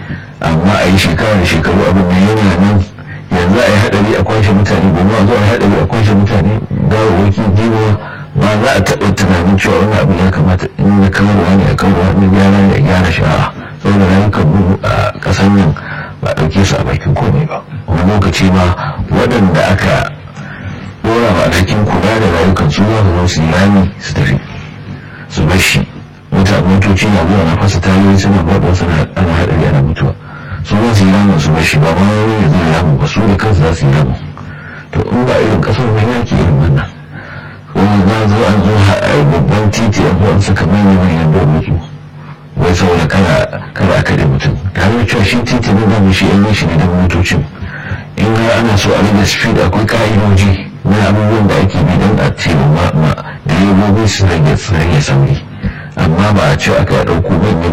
amma a yi shekara da shekaru abin da yana nan yanzu a yi haɗari a kwashe mutane gobe a zo a yi haɗari a kwashe mutane gawawaki jiwa ba za a taɓa tunanin cewa wani abu ya kamata in na kamarwa ne a kamarwa ne gyara ne a gyara shara saboda rayukan mu a ƙasar nan ba ɗauke su a bakin komai ba wani lokaci ma waɗanda aka ɗora ba alhakin kula da rayukan su za su zo su yi rami su tafi su bar shi mutane motoci na zuwa na fasa tayoyi suna baɗo suna ana haɗari ana mutuwa su za su yi ramin su bar shi ba ma wani ya zai ramin ba su da kansu za su yi ramin to in ba irin ƙasar wani yake irin wannan wani za zo an zo a babban titi an zo an saka manyan manyan dokoki wai saboda kada kada a kare mutum tare da cewa shi titi ne zama shi yan shi ne da motocin in har ana so a rage speed akwai ka'idoji na abubuwan da ake bi don a ce ma direbobi su rage su rage sauri amma ba a ce aka ɗauko manyan